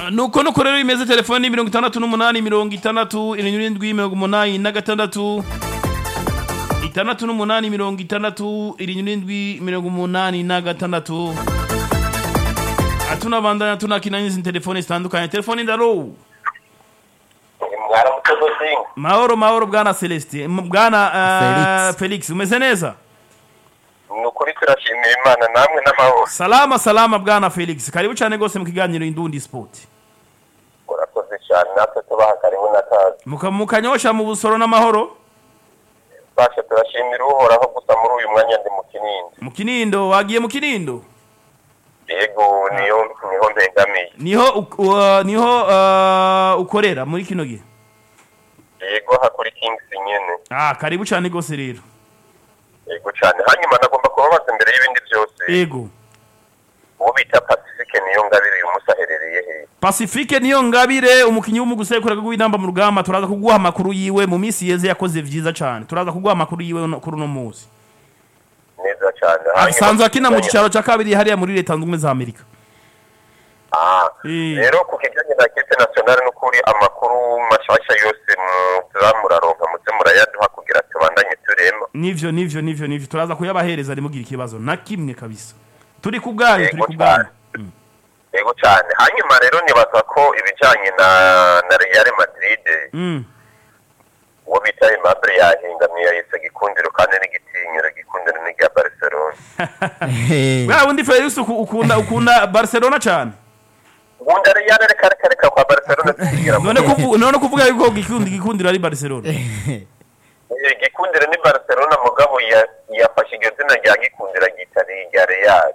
nuko nuko rero imeze telefoni mirongo itandatu n'umunani mirongo itandatu irindwi mirongo umunani na gatandatu itandatu n'umunani mirongo itandatu irindwi mirongo umunani na gatandatu tunabandanya tunakina n'izindi telefoni zitandukanye telefoni ndaro mwaramutse gusinga mahoro mahoro bwana celestin M- bwana uh, felix umeze neza ni ukuri turashimira imana namwe n'amahoro salama salama bwana felix karibu cyane rwose mu kiganiro indundi sport urakoze cyane natwe tubaha karibu n'akazi Muka- mukanyosha mu busoro n'amahoro basha turashimira uhoraho gusa muri uyu mwanya ndi mu kinindi mu kinindo wagiye mu kinindo yego niyo niho mbengamiye niho uk- uh, niho uh, ukorera muri kino gihe yego hakuri kingisi nyene ah karibu cyane rwose rero yego cyane hanyuma nagomba kubabaza imbere y'ibindi byose yego uwo bita pacifique niyo ngabire uyu munsi aherereye he pacifique niyo ngabire umukinnyi w'umugusekura w'inamba mu rugamba turaza kuguha amakuru yiwe mu minsi yeze yakoze vyiza cyane turaza kuguha amakuru yiwe no- kuri uno munsi neza cyane Hanyuma- asanzwe akina mu gicaro cya kabiri hariya muri leta zunze ubumwe za amerika Ah, Eh. rero ku kijyanye na kipe nationale n'ukuri amakuru mashasha yose muza muraronka muze murayaduha kugira tubandanye turema nivyo nivyo nivyo nivyo turaza kuyabahereza ntimugira ikibazo na kimwe kabisa turi ku bwanyu turi Yego ku bwanyu cyane. yego cyane hanyuma rero nibaza ko ibijyanye na na real madrid Mm. uwo bita aimable yahingamiye yahise gikundiro kandi n'igitinyiro gikundiro n'irya barcelona bwa bundi felix uku- ukunda ukunda barcelona cyane ubundi real reka reka reka kwa barcelona tukigira mu none kuvu- none kuvuga yuko gikundi gikundiro ari barcelona Eh, gikundiro ni barcelona mugabo ya- yafashe iryo zina rya gikundiro ryita rya real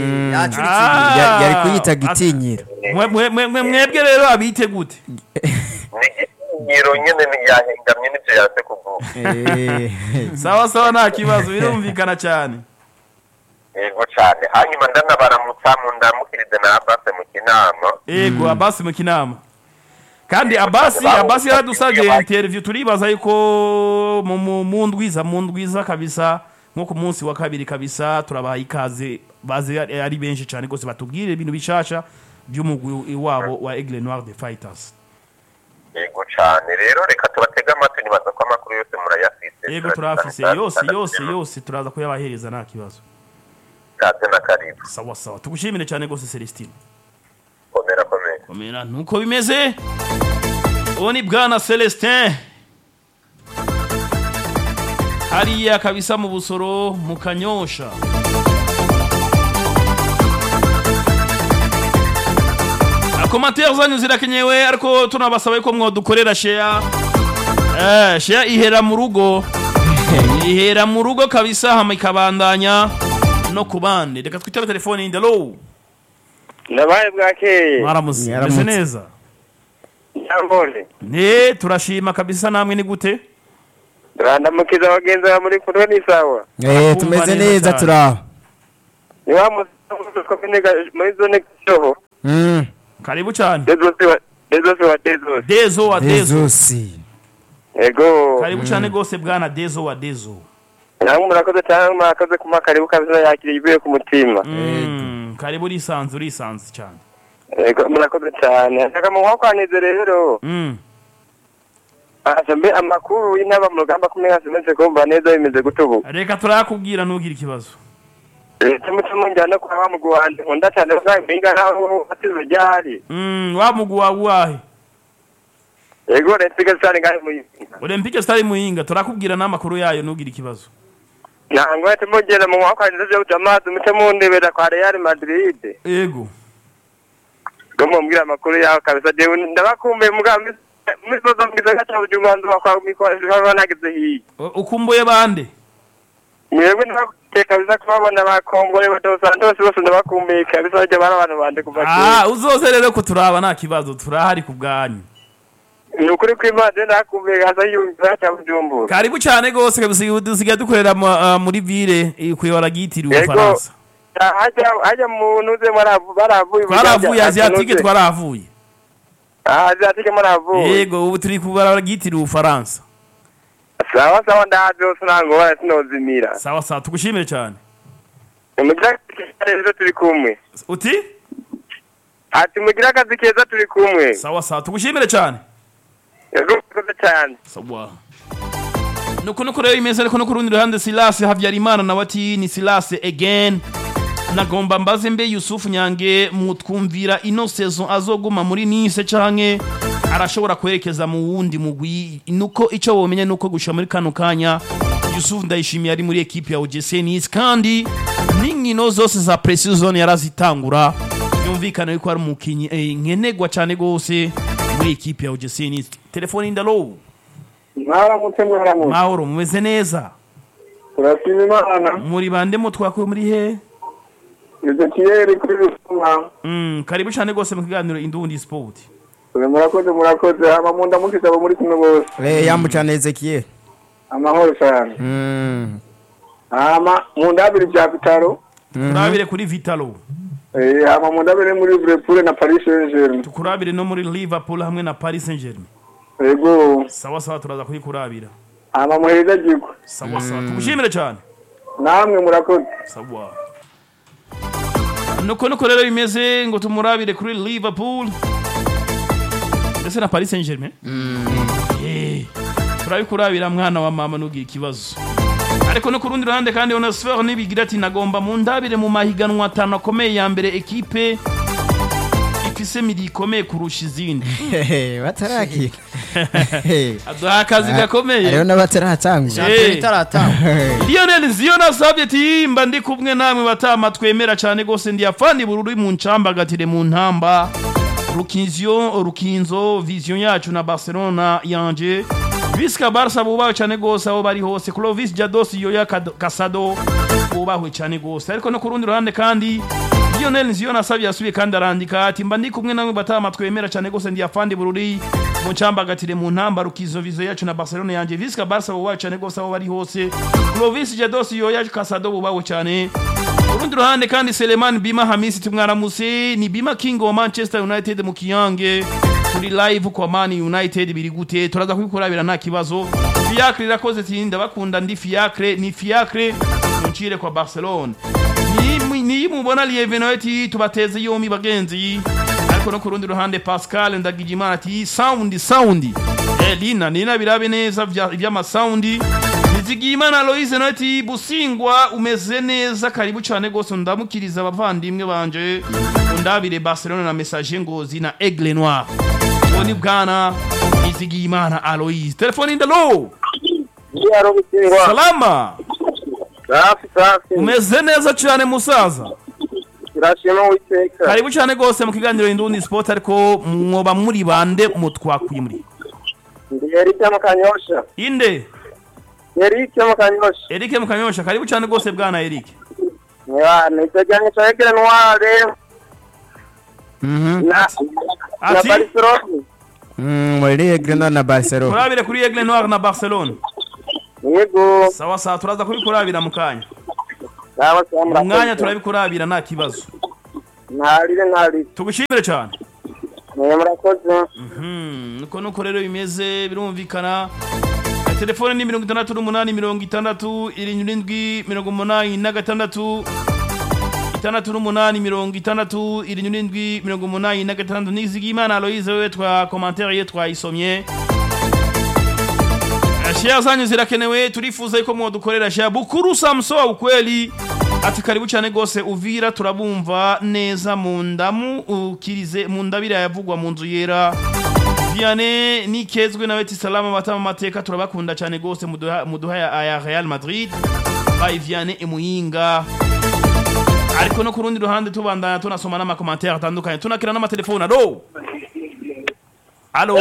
Ah. Ya- yari kuyita gitinyiro Mwe- mwe- mwe- mwe- mwebwe rero abite gute ni igitinyiro nyine ni- yahingamye n'ibyo yaze kuvuga Eh, sawa sawa nta kibazo birumvikana cyane yego cyane hanyuma ndanabaramutsa mu ndamukirize na abase mu kinama ego abasi mu kinama kandi abasi abasi yaradusabye interview turibaza yuko mu- mu mu ndwiza mu ndwiza kabisa nko ku munsi wa kabiri kabisa turabaha ikaze baze ari ari benshi cyane rwose batubwire ibintu bishasha by'umugwi wabo wa Aigle Noir de Fighters yego cyane rero reka tubatege amatwi nibaza ko amakuru yose murayafise ego turafise yose yose yose turaza kuyabahereza nta kibazo kaze na karibu sawa sawa tugushimire cyane rwose Celestine komera komera komera nuko bimeze uwo ni bwana celestin hariya kabisa mu busoro mu kanyosha komantere zanyu zirakenyewe ariko tunabasaba yuko mwadukorera sheya eh, sheya ihera mu rugo ihera mu rugo kabisa hama ikabandanya no ku bandi reka twitabe telefone ndalo ndabaye bwakeye mwaramutse Mwaramutse. meze neza nyambone ne turashima kabisa namwe ni gute turandamukiza abagenzi ba muri kumwe n'isawa eh, tumeze neza turaho ni wa musaza komine Ga- muri zone gashoho Mm, karibu cyane dezosi wa dezosi wa dezosi dezo wa dezo Jesusi ego karibu cyane rwose bwana dezo wa dezo namwe murakoze cyane murakoze kuma karibu kabisa yakiriye ivuye ku mutima Mm, karibu urisanze urisanze cyane ego murakoze cyane shaka mu nkwakwanirize rero Mm, asa mbe amakuru y'intaba mu rugamba kumwe hasimeze kumva neza bimeze gute ubu reka turayakubwira ntugire ikibazo leta mutima njyana kwa wa mugwi wanje nkunda cyane bwampinga naho hasize ryari Mm, wa mugwi wawe uwahe ego leta igasane ngahe muyinga olympique stari muhinga turakubwira n'amakuru yayo ntugire ikibazo ntabwo bahita mugera mu nkwakwanirize byo kuja amazi muce mundebera kwa real madrid ego ngo mumbwire amakuru yaho kabisa jewe ndabakumbuye mugabo misozo mgisaka cha ujumanzu wakwa mikwa nageze hiyi U- ukumbuye bande mwebwe ndabakumbuye kabisa kubabona bakongore bato santos bose ndabakumbuye kabisa bajya bari abantu bande kuva kera ah uzoze rero kuturaba nta kibazo turahari ku bwanyu ni ukuri kw'imana ndakumbuye hasa yumva cha bujumbura karibu cyane rwose kabisa dusigaye dukorera mu- ah, muri ville eh, kuyobora gitiriwe Yego. ubufaransa hajya hajya mu ntuze mwaravu- baravuye twaravuye asiatike twaravuye azatike muravuye yego ubu turi kubarabara gitiriwe ubufaransa sawa sawa ndahazi hose ntabwo bara sinozimira sawa sawa tugushimire cyane umujyi rero turi kumwe uti ati mugire akazi keza turi kumwe sawa sawa tugushimire cyane yego murakoze cyane sawa nuko nuko rero imeze ariko no ku rundi ruhande silase habyarimana nawe ati ni silase again nagomba mbaze mbe yusufu nyange mutwumvira ino saison azoguma muri nice canke arashobora kwerekeza mu wundi mugwi nuko ico womenye nuko gushika muri kano kanya yusufu ndayishimiye ari muri ekipe ya OGC Nice kandi n'inkino zose za pre-season yarazitangura yumvikana yuko ari umukinyi eh, nkenegwa cane gose muri ekipe ya OGC Nice telefone indalo mwaramutse mwaramutse mahoro mumeze neza turashima imana muri bande mutwakuye muri he ezekiyeli kuri rusuma mm, karibu cyane gose mu kiganiro indundi sport murakoze murakoze hama mu ndamukije abo muri kumwe bose Eh, yamucana Ezekiel. amahoro cyane Mm. hama mu ndabiri bya bitaro turabire kuri vitalo eh, hama mu ndabiri muri liverpool na paris saint germain tukurabire no muri liverpool hamwe na paris saint germain yego sawa sawa turaza kuyikurabira hama muheza gikwe sawa sawa tugushimire cyane namwe murakoze sawa nuko nuko rero bimeze ngo tumurabire kuri liverpool ndetse na paris saint germain Eh, turabikurabira mwana wa mama nugira ikibazo ariko no ku rundi ruhande kandi onesfer nibigira ati nagomba mu ndabire mu mahiganwa atanu akomeye ya mbere ekipe ifise miri ikomeye kurusha izindi Hehe, batarakira. aduha akazi gakomeye Hariho n'abataratangura. Eh. itaratanga Lionel Ziyo nasabye ati mba ndi kumwe namwe batama twemera cyane gose ndi afandi bururi mu ncambagatire mu ntamba Rukinzo Rukinzo vision yacu na Barcelona yanje Visca Barca bubawe cyane gose aho bari hose Clovis Jados Yoya Kad- Casado bubahwe cyane gose ariko no ku rundi ruhande kandi Lionel Ziyo nasabye yasubiye kandi arandika ati mba ndi kumwe namwe batama twemera cyane gose ndi afandi bururi mu ncambagatire mu ntamba Rukizo vision yacu na Barcelona yanje Visca Barca bubawe cyane gose aho bari hose Clovis Jados Yoya Casado bubawe cyane urundi ruhande kandi Seleman Bima Hamisi tumwaramuse ni Bima King wa Manchester United mu Kiyange turi live kwa Man United biri gute turaza kubikurabira nta kibazo Fiacre irakoze ati ndabakunda ndi Fiacre ni Fiacre muncire kwa Barcelona ni ni mubona Lieveno ati tubateze yomi bagenzi ariko no ku rundi ruhande Pascal Ndagijimana ati sound sound eh lina nina birabe neza vya- vy'amasaundi Nizigiyimana Aloise nawe ati busingwa umeze neza karibu cyane gose ndamukiriza abavandimwe banje undabire Barcelona na message ngozi na Aigle Noir Tony Bwana Nizigiyimana Aloise telefone indalo yaro gutsindwa salama safi safi umeze neza cyane musaza turashima uwiteka karibu cyane gose mu kiganiro Indundi Sport ariko mwoba muri bande mutwakuye muri ndi erike mu kanyosha inde erike mu kanyosha Eric Mukanyosha karibu cyane gose bwana Eric ya niteganye cha ekele noire Mhm. na na Ati? barcelona Mm, muri Grenada na Barcelona. kurabire kuri Aigle Noir na Barcelona yego sawa sawa turaza kubikurabira mu kanya sawa sawa mu mwanya murakoze turabikurabira nta kibazo ntarire ntarire tugushimire cyane mwe murakoze Mhm, nuko nuko rero bimeze birumvikana Eh, telefone ni mirongo itandatu n'umunani mirongo itandatu irindwi mirongo umunani na gatandatu itandatu n'umunani mirongo itandatu irindwi mirongo umunani na gatandatu nizigimana aloise wewe twa komantere ye twayisomye Eh, share zanyu zirakenewe turifuza yuko mwodukorera share bukuru samso wa ukweli ati karibu cyane gose uvira turabumva neza mu ndamu ukirize mu ndabira yavugwa mu nzu yera Vianney nikezwe nawe ati salama batama amateka turabakunda cyane gose muduha muduha ya, ya Real Madrid by Vianney Emuyinga ariko no ku rundi ruhande tubandana tunasoma n'amakomantere atandukanye tunakira n'amatelefone alo alo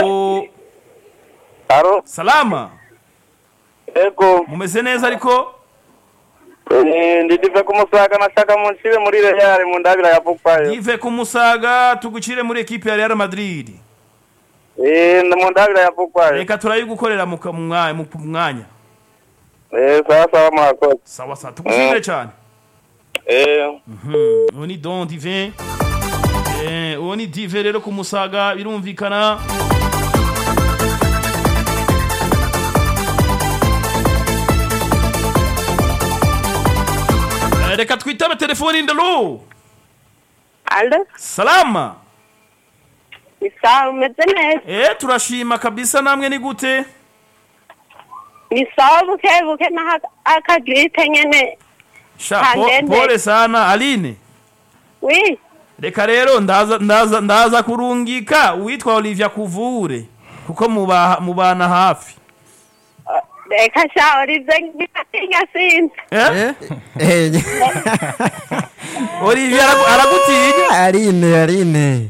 aro salama ego mumeze neza ariko Eh, ndidive kumusaga nashaka munshire muri real mu ndabira yavugwayo ive ku musaga tugucire muri ekipe ya Real Madrid eh mu ndabira yavugwayo reka turayigukorera mu ka- mu mwanya mu mwanya eh sawa sawa murakoze sawa sawa tugushimire cyane eh Mhm, uwo ni don divin Eh, uwo ni dive rero ku musaga birumvikana Eh, reka twitabe telefoni ndalo Alo, salama ni sawa umeze neza eh turashima kabisa namwe ni gute ni sawa buke buke naho akagiripe nyene sha po- Kandende. pole sana aline wi reka rero ndaza ndaza ndaza kurungika uwitwa Olivia kuvure kuko muba mubana hafi reka sha olive ngatinya sinzi eh Eh, Olivia aragu- aragutinya Aline Aline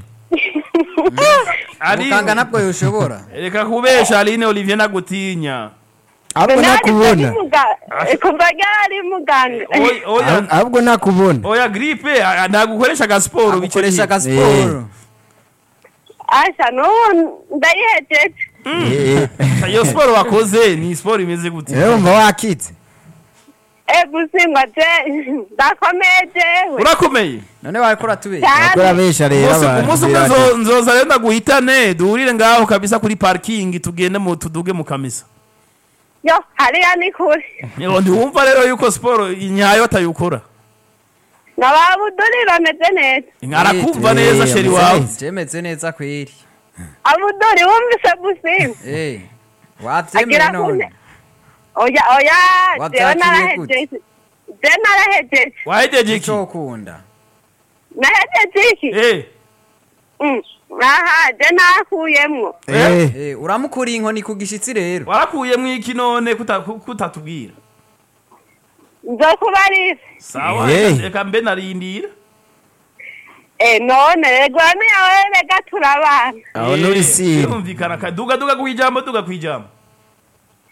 Aline muganga ntabwo yoshobora reka kubesha Aline Olivia nagutinya ahubwo nakubona kuva ryari muganga Oya- oya Ahub- ahubwo nakubona oya gripe a- ntabwo ukoresha agasiporo bice ukoresha bihe. agasiporo asha n'ubu ndayihejeje Eh, eh. iyo siporo wakoze ni siporo imeze gute rero umva wakitse e gusingwa je ndakomeye jewe urakomeye none wariko uratubera cyane bakora besha rero Umunsi- abantu umunsi umwe birate. nzo- nzoza rero ndaguhitane duhurire ngaho kabisa kuri parikingi tugende mu tuduge mu kamisa yo hariya ni kure Yo, ntiwumva rero yuko siporo nyayo atayikora nababuduri bameze neza arakumva Eh, neza sheri ameze wawe neza. cemeze neza kweri abuduri wumvise gusimba Eh, agira wavyemeye none kune oya oya jewe Wavyakiriye narahejeje je narahejeje wahejeje iki ico ukunda nahejeje iki Eh, Mm. aha je nakuyemwo Eh, Eh, uramukuriye inkoni ku gishitsi rero warakuyemo iki none kuta- ku- kutatubwira nzokubarira sawa Eh. reka- reka mbe narindira Eh, none rego niyawe rega turabana aho Eh, nuri siri birumvikana ka- duga duga ku ijambo duga ku ijambo